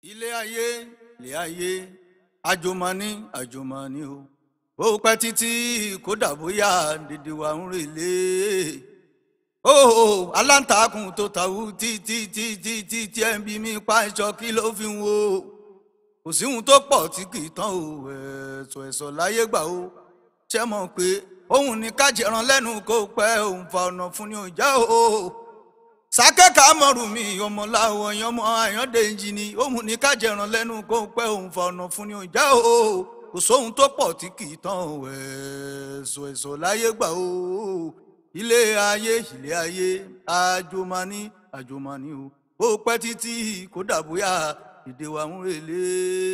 ilé ayé ilé ayé àjòmọ́ni àjòmọ́ni o ó pẹ́ títí kódà bóyá dèdè wa ń relé ó aláǹtakùn tó tàwù títí títí títí ẹ̀ ń bí mi pa ìṣọ́ kí ló fi ń wo kò sí ohun tó pọ̀ tí kì í tán o ẹ̀sọ̀ ẹ̀sọ̀ láyé gbà o ṣé mọ̀ pé òun ní kájẹran lẹ́nu kó pẹ́ òun fa ọ̀nà fún ni ò já o sákẹ́ka mọ̀rù mi ọmọláwọ̀ ọmọ àyàndéjì ni òun ní kájẹran lẹ́nu kó pẹ́ òun fa ọ̀nà fún ni ò já o kò sóhun tó pọ̀ tí kì í tán o ẹ̀sọ̀ ẹ̀sọ̀ láyé gbà o ilé ayé ilé ayé àjòmání àjòmání o ó pẹ́ títí kódà bóyá ìdè wa ń relé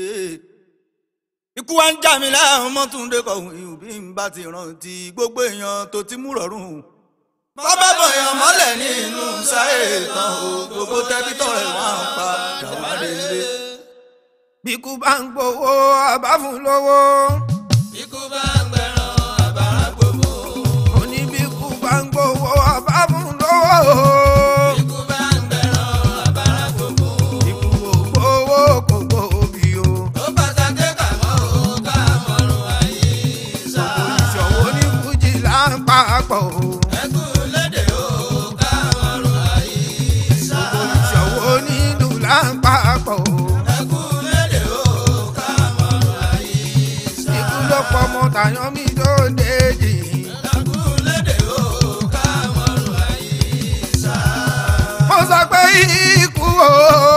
ikú wa ń já mi láàrún mọ́túndé kọ̀hún ìhùn bí n bá ti rántí gbogbo èèyàn tó ti mú rọrùn. bàbá bọ̀yàn mọ́lẹ̀ nínú sáré tán o gbogbo tẹ́títọ́ ẹ̀ wọ́n á pa jàwá délé. bíkú bá ń gbowó àbá fún lówó. Ikú bá ń gbẹ̀rán àbára gbogbo. mo ní bíkú bá ń gbowó àbá fún lówó. Ikú bá ń gbẹ̀rán àbára gbogbo. ikú ò gbowó kò gbòógì o. Ó pàtàkì kàmọ́ ò ká mọ̀rún àyíṣà. ìṣòwò ní fújì là ń papọ̀ o. Ẹkú lédè ò ká mọ̀rún àyíṣà. ìṣòwò nílùú là ń papọ̀ o. Ẹkú lédè ò ká mọ̀rún àyíṣà. ikú ló pọ̀ mọ́ tàyán mi tó déjì. Ẹkú lédè ò ká mọ̀rún àyíṣà. mo sọ pé ikú o.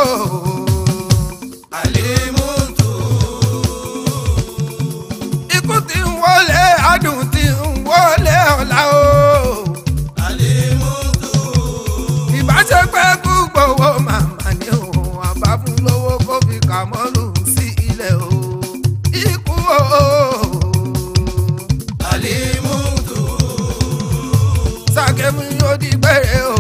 Àlímùtù ikú ti ń wọlé adùn ti ń wọlé ọ̀la o. Àlímùtù ìbáṣepẹ́ kú gbowó màmá ni o àbá fún lówó kó fi kà mọ́lù sí ilẹ̀ o. ikú o. Àlímùtù sàkémù yóò di gbére o.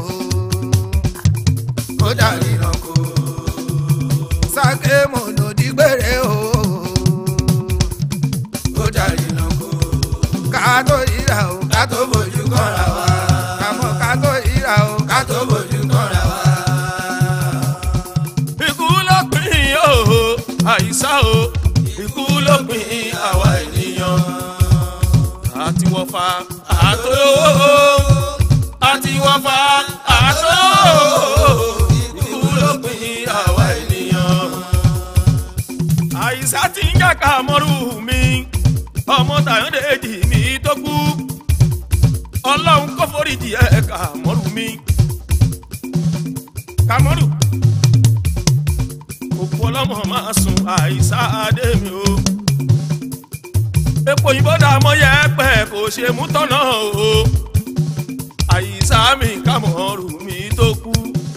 ó dàrí lọ́kọ̀. sàkémù ló di gbére o. Ó dàrí lọ́kọ̀. ká tó yíra o ká tó bójú kọ́ra wa. kàmọ́ ká tó yíra o ká tó bójú kọ́ra wa. ikú ló pín o àìsá o ikú ló pín àwa ènìyàn àti wọ́fà àtolówó àti wọ́fà àtolówó ikú ló pín àwa ènìyàn àìsá ti ń jàkà mọ́rù mi ọmọ tàyọ̀dẹ̀jì mi tó kú ọlọ́run kò foríjì ẹ̀ kà mọ́rù mi kàmọ́rù òkú ọlọ́mọ máa sùn àìsá adé mi o. epo òyìnbó dà mọ́ yẹ pẹ́ kò ṣe mú tọ́nà o. àìsá mi kàmọ́rù mi tó kú.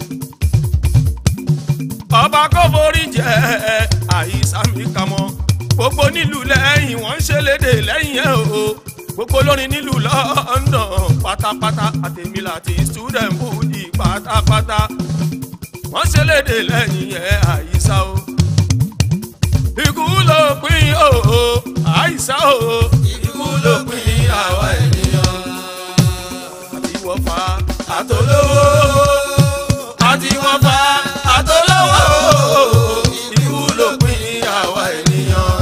ọba kò forí jẹ àìsá mi kàmọ́. gbogbo nílùú lẹ́yìn wọ́n ń ṣe léde lẹ́yìn ẹ̀ o. gbogbo lórin nílùú London pátápátá àtẹ̀mí láti student budi pátápátá wọ́n ṣe léde lẹ́yìn ẹ̀ àyíṣà o. ikú ló pín o àyíṣà o. Ikú ló pín àwa ènìyàn. àti wọ́fà Àtolówó àti wọ́fà àtolówó. Ikú ló pín àwa ènìyàn.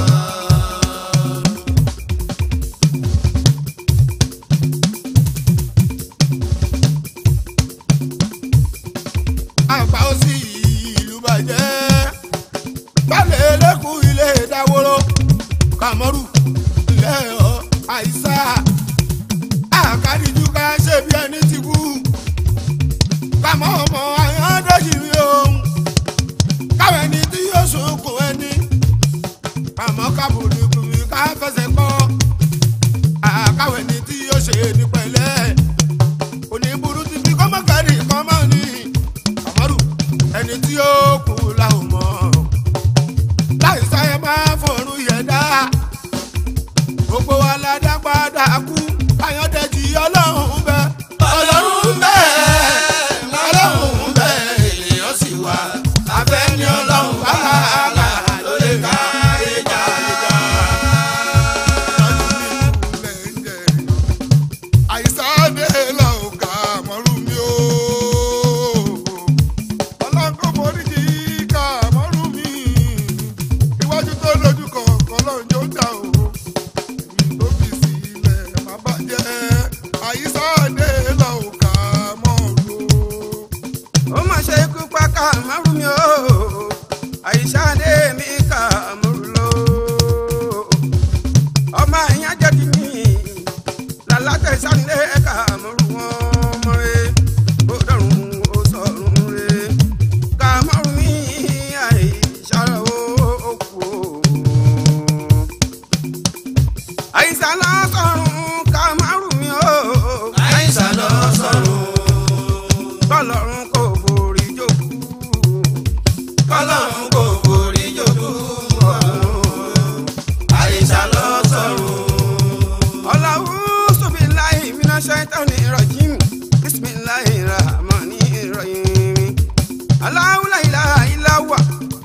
àgbà ó sì ìlú bàjẹ́ balẹ̀ lẹ́kùn ilé dáwọ́rọ́ kàmọ́rù ilé ọ̀ àìsà àkàdíjú ká ṣe bí ẹni ti kú kàmọ́ ọmọ àyàndéjì rí ohun káwọn ẹni tí yóò sunkún ẹni kàmọ́ kábùrù kùrù ká fẹsẹ̀ kọ́ àkáwọn ẹni tí yóò ṣe ní pẹ̀lẹ́ oníburú ti fi kọ́mọ́kárì kọ́mọ́ ni àmọ́rù ẹni tí ó kú la ò mọ̀ láì sáyẹ máa fọ̀rùn yẹn dá gbogbo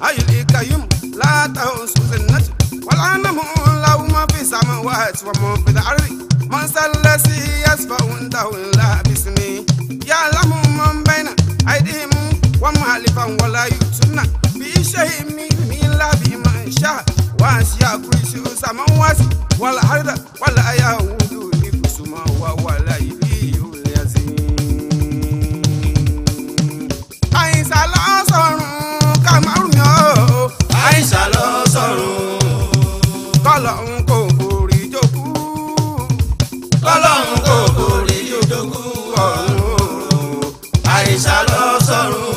حي القيوم لا تنسوا سنته ولا نم له ما في السماوات وما في الأرض من ذا الذي يشفع عنده إلا باسمه يعلم من بين أيديهم وما خلفهم ولا يؤتون بشيء من إلا بما شاء وسع كرسيه السماوات والأرض ولا يؤود حفظهما وهو العلي العظيم àyìnsá lọ sọ̀rùn kàmárùn yàn ó àìsà lọ sọ̀rùn kọ́lọ́hún kò borí jókú kọ́lọ́hún kò borí yòókù ọ̀run o àìsà lọ sọ̀rùn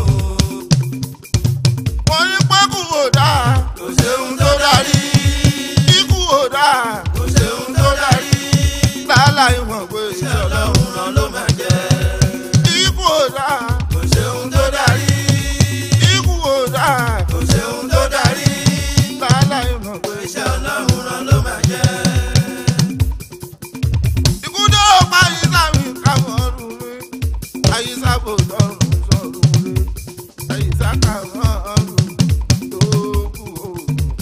wọ́n ní pẹ́kù ò dáa kò séhun tó darí ikú ò dáa kò séhun tó darí làálà ìmọ̀ pé iṣẹ́ ọlọ́run ràn ló máa jẹ́ ikú ò dáa kò séhun tó darí ikú ò dáa kò séhun tó darí làálà ìmọ̀ pé iṣẹ́ ọlọ́run ràn ló máa jẹ́ ikú tó pa àyíṣà mi kàmọ́rùn mi àyíṣà kò sọ̀rùn sọ̀rùn mi àyíṣà kàmọ́rùn tó kù o.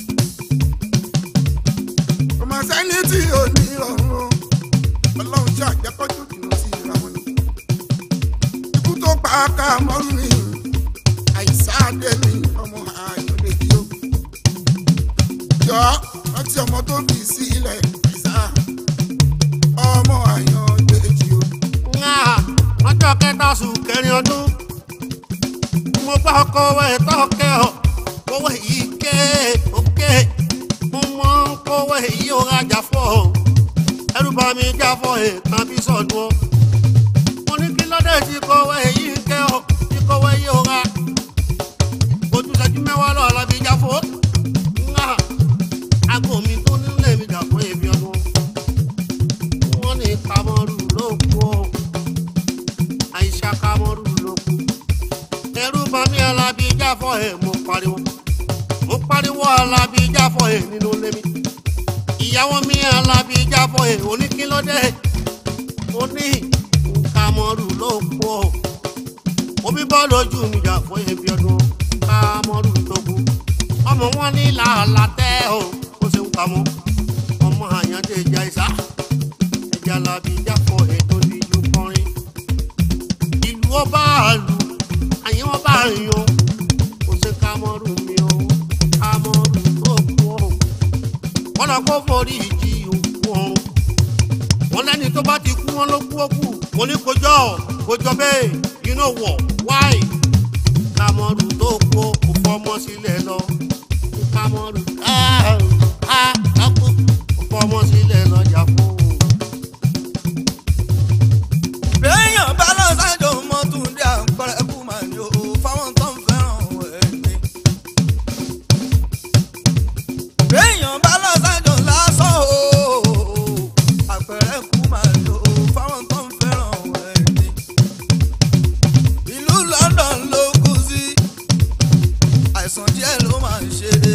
ọmọ sẹ́ni tí ò ní ọ̀run ọlọ́run jẹ́ àjẹkọ́jú dùnú sí ìra wọn ni. ikú tó pa kàmọ́rùn mi àyíṣà dé mi ọmọ àyọ̀dé yìí o. jọ rántí ọmọ tó bì sí ilẹ̀ àyíṣà ọmọ àyàn gbèjì o. ńlá ọjọ́ kẹta sùn kẹrin ọdún mo bá kọwé tọ́kẹ́ ọ kọwé yìí ké òkè mo mọ kọwé yìí ó rajà fọ́ ọ ẹrú bá mi já fọ́ ẹ kan bí sọ̀dún ọ mo ní kí lọ́dẹ̀ tí kọwé yìí ké ọ tí kọwé yìí ó ra ojú ṣẹ́jú mẹ́wàá lọ́ọ́ la bí já fọ́ ńlá aago mi tó nílé mi jà fún ebi ọdún wọ́n ní kamọ́rù ló kú ọ́ àìsà kamọ́rù ló kú ẹrú bá mi alábí jáfọ́ ẹ̀ mo pariwo mo pariwo alábí jáfọ́ ẹ̀ nínú ilé mi ìyàwó mi alábí jáfọ́ ẹ̀ oníkílódé oní kamọ́rù ló kú ọ́ omi bọ́ lójú mi jà fún ebi ọdún kamọ́rù ló kú ọmọ wọn ní làálàá tẹ́ ọ ó ṣe ń kamọ́ ọmọ àyàndé ìjà ìsá ẹja labi jáfọ ètò ìlú kọrin ìlú ọba àlù àyìn ọba àyàn kò sí kámọrù mi o kámọrù tó kú ọ wọn lọ kó forí ìjì òkú ọrùn wọn lẹni tó bá ti kú wọn ló kú òkú mo ní kojọ kojọ bẹ́ẹ̀ you know what why kámọrù tó kú kò fọmọ sílẹ̀ lọ kámọrù ká ká ká kú kò fọmọ sílẹ̀ lọ jà fún un. béèyàn bá lọ sájò mọ́túndé àpẹẹrẹ kú mà ní o fáwọn tó ń fẹ́ràn ẹni. béèyàn bá lọ sájò lásán o àpẹẹrẹ kú mà ní o fáwọn tó ń fẹ́ràn ẹni. ìlú London ló kú sí àìsàn díẹ̀ ló máa ń ṣe